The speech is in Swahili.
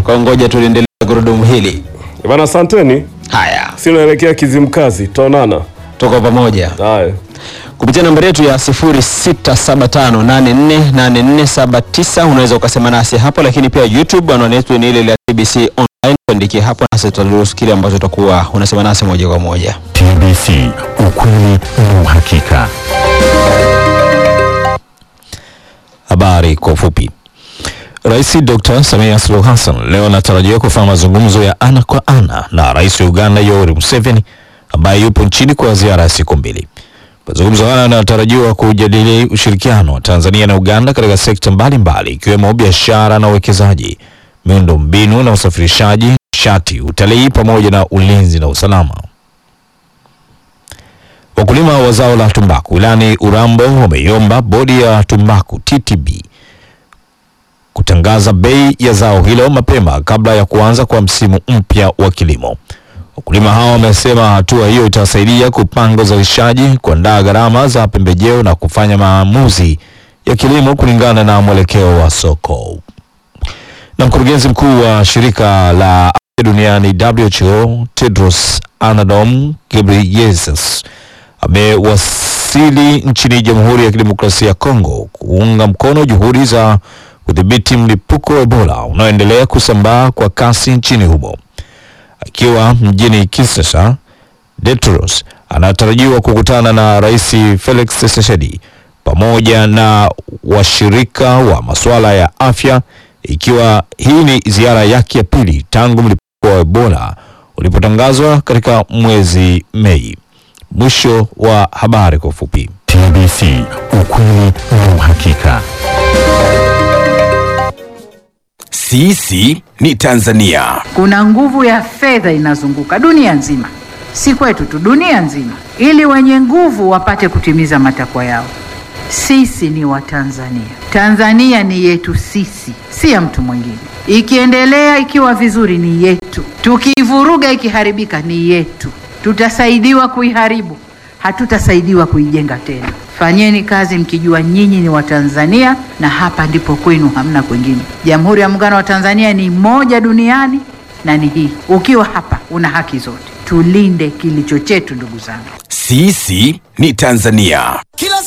Kwa ngoja tuliendelea gurudumu hili. Bana, asanteni. Haya, Si naelekea Kizimkazi, tutaonana. tuko pamoja Haya. kupitia nambari yetu ya 0675848479 unaweza ukasema nasi hapo, lakini pia YouTube anwani yetu ni ile ile ya TBC online, tuandikie hapo nasi tutaruhusu kile ambacho utakuwa unasema nasi moja kwa moja. TBC, ukweli na uhakika. Habari kwa ufupi. Rais Dr. Samia Suluhu Hassan leo anatarajiwa kufanya mazungumzo ya ana kwa ana na Rais wa Uganda Yoweri Museveni ambaye yupo nchini kwa ziara ya siku mbili. Mazungumzo haya yanatarajiwa kujadili ushirikiano wa Tanzania na Uganda katika sekta mbalimbali ikiwemo biashara na uwekezaji, miundo mbinu na usafirishaji, nishati, utalii pamoja na ulinzi na usalama. Wakulima wa zao la tumbaku wilayani Urambo wameiomba bodi ya tumbaku TTB kutangaza bei ya zao hilo mapema kabla ya kuanza kwa msimu mpya wa kilimo. Wakulima hao wamesema hatua hiyo itasaidia kupanga uzalishaji, kuandaa gharama za pembejeo na kufanya maamuzi ya kilimo kulingana na mwelekeo wa soko. Na mkurugenzi mkuu wa shirika la afya duniani WHO Tedros Adhanom Ghebreyesus amewasili nchini Jamhuri ya Kidemokrasia ya Kongo kuunga mkono juhudi za kudhibiti mlipuko wa Ebola unaoendelea kusambaa kwa kasi nchini humo. Akiwa mjini Kinshasa, Tedros anatarajiwa kukutana na Rais Felix Tshisekedi pamoja na washirika wa masuala ya afya, ikiwa hii ni ziara yake ya pili tangu mlipuko wa Ebola ulipotangazwa katika mwezi Mei. Mwisho wa habari kwa ufupi. TBC, ukweli na uhakika. Sisi ni Tanzania. Kuna nguvu ya fedha inazunguka dunia nzima, si kwetu tu, dunia nzima, ili wenye nguvu wapate kutimiza matakwa yao. Sisi ni Watanzania. Tanzania ni yetu sisi, si ya mtu mwingine. Ikiendelea ikiwa vizuri ni yetu, tukiivuruga ikiharibika ni yetu. Tutasaidiwa kuiharibu, hatutasaidiwa kuijenga tena. Fanyeni kazi mkijua nyinyi ni Watanzania na hapa ndipo kwenu, hamna kwingine. Jamhuri ya Muungano wa Tanzania ni moja duniani na ni hii. Ukiwa hapa una haki zote. Tulinde kilicho chetu, ndugu zangu. Sisi ni Tanzania. Kila